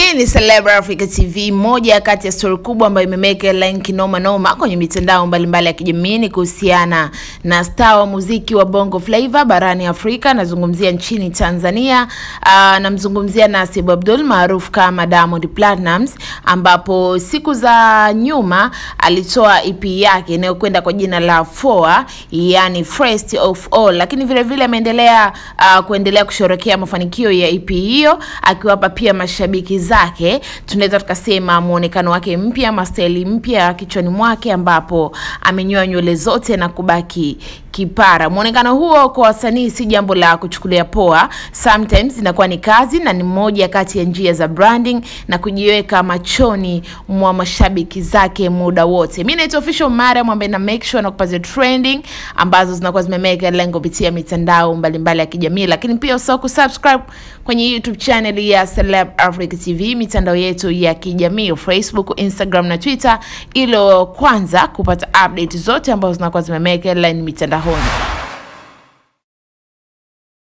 Hii ni Celebra Africa TV. Moja kati ya story kubwa ambayo imemeka headline kinoma noma kwenye mitandao mbalimbali ya kijamii ni kuhusiana na star wa muziki wa Bongo Flava barani Afrika, nazungumzia nchini Tanzania. Uh, namzungumzia Nasib Abdul maarufu kama Diamond Platnumz, ambapo siku za nyuma alitoa EP yake inayokwenda kwa jina la Foa, yani First of All, lakini vile vile ameendelea uh, kuendelea kusherehekea mafanikio ya EP hiyo akiwapa pia mashabiki zake tunaweza tukasema muonekano wake mpya, mastaili mpya kichwani mwake, ambapo amenyoa nywele zote na kubaki kipara. Muonekano huo kwa wasanii si jambo la kuchukulia poa, sometimes inakuwa ni kazi na ni moja kati ya njia za branding na kujiweka machoni mwa mashabiki zake muda wote. Mimi naitwa Official Mariam ambaye na make sure na kupatia trending ambazo zinakuwa zimemeka lengo kupitia mitandao mbalimbali ya kijamii, lakini pia usahau kusubscribe kwenye YouTube channel ya Celeb Africa TV, mitandao yetu ya kijamii Facebook, Instagram na Twitter, ili kwanza kupata update zote ambazo zinakuwa zimemeka headline mitandaoni.